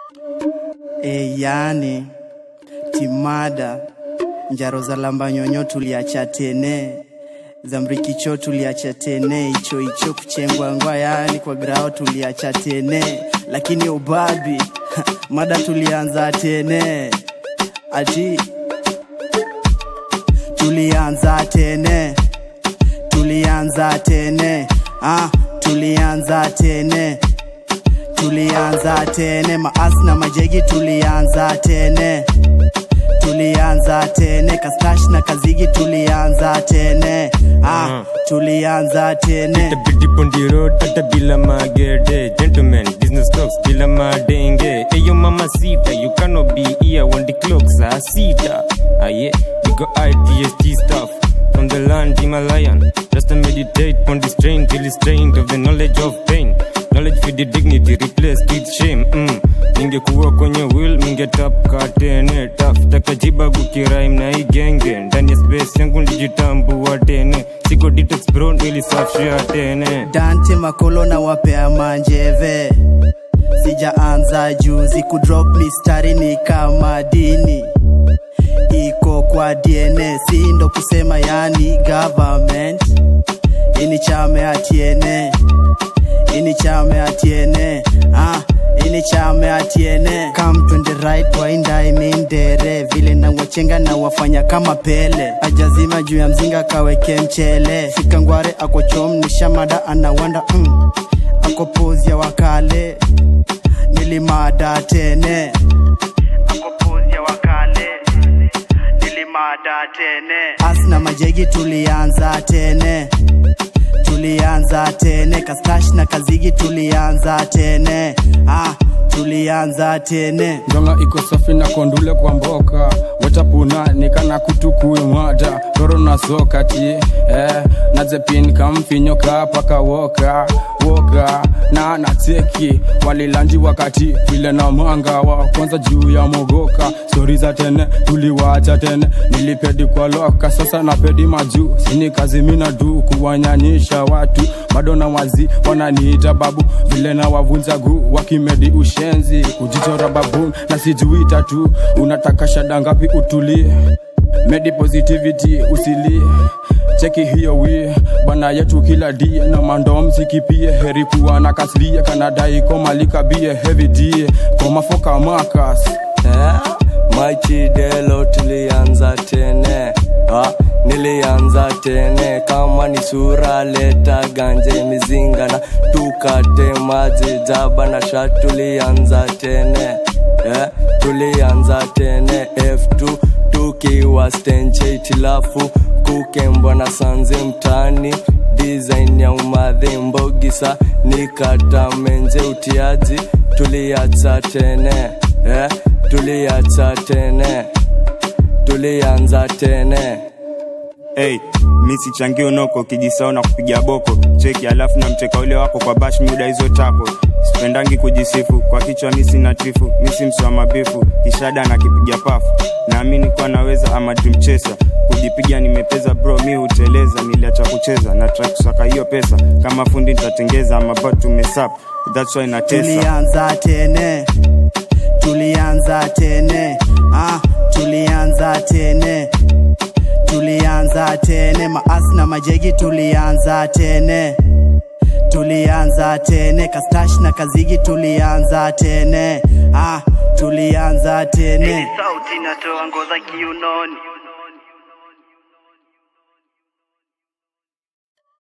E, yani timada njaro za lamba nyonyo tuliacha tene za mrikicho tuliacha tene icho icho kuchengwa ngwa yani kwa grao tuliacha tene lakini ubabi mada tulianza tene ati tulianza tene tulianza tene ah, tulianza tene tulianza tene maasi na majegi tulianza tene tulianza tene kastash na kazigi tulianza tene ah, tulianza tene Tabidi Bondi Road, hata bila magede Gentlemen, business talks bila madenge Eyo mama sita, you cannot be here when the clocks are sita Ah yeah, we got IDST stuff From the land Himalayan Just to meditate on the strain Till it's strained of the knowledge of pain Knowledge for the dignity replaced with shame mm. Ningekuwa kwenye will ningetapka tene tafuta kajiba gukiraim na igenge ndani ya space yangu nilijitambua tene siko detox bro nilisafishia tene dante makolo na wapea manjeve sijaanza juzi kudrop mistari ni kama dini iko kwa dna si ndo kusema yani government ini chame atiene ini chame atiene ah, ini chame atiene kam twende right waindai mindere vile na wachenga na wafanya kama pele ajazima juu ya mzinga kaweke mchele fika ngware ako chom ni shamada anawanda mm. ako pozi ya wakale nilimada tene ako pozi ya wakale nilimada tene asna majegi tulianza tene tulianza tene kastash na kazigi tulianza tene ah, tulianza tene ndonga iko safi na kondule kwa mboka watapuna nikana kutukue mwada roro na sokati eh, nazepin kamfinyo kapaka woka woka na nateki walilanji wakati vile na mwanga wa kwanza juu ya mogoka stori za tene tuliwacha tene nilipedi kwa loka sasa napedi majuu sini kazi mina du kuwanyanyisha watu bado na wazi wananiita babu vile na wavunja guu wakimedi ushenzi kujichora babu na sijui tatu unataka shada ngapi utulie medi positivity usilie cheki hiyo wi bana yetu kila die na mandom sikipie heri kuwa na kaslie kanadai komalika bie heavy die komafoka makas eh? Machidelo tulianza tene ah, nilianza tene kama ni sura leta ganje mizinga na tukate maji jaba na sha tulianza tene eh, tulianza tene F2 tukiwa stenche itilafu kukembwa na sanze mtani design ya umadhi mbogisa nikata menje utiaji tuliacha tene eh, tuliacha tene tulianza tene hey, mi sichangi unoko kijisao na kupiga boko cheki alafu na mcheka ule wako kwa bash muda hizo tako sipendangi kujisifu kwa kichwa mi sina tifu mi si msi wa mabifu kishada na kipiga pafu naamini kuwa naweza ama dream chaser kujipiga nimepeza bro mi huteleza niliacha kucheza na try kusaka hiyo pesa kama fundi nitatengeza ama bado tumesap that's why natesa tulianza tene tulianza tene ah, tulianza tene tulianza tene maasi na majegi tulianza tene tulianza tene kastash na kazigi tulianza tene ah, tulianza tene sauti natoa ngoza kiunoni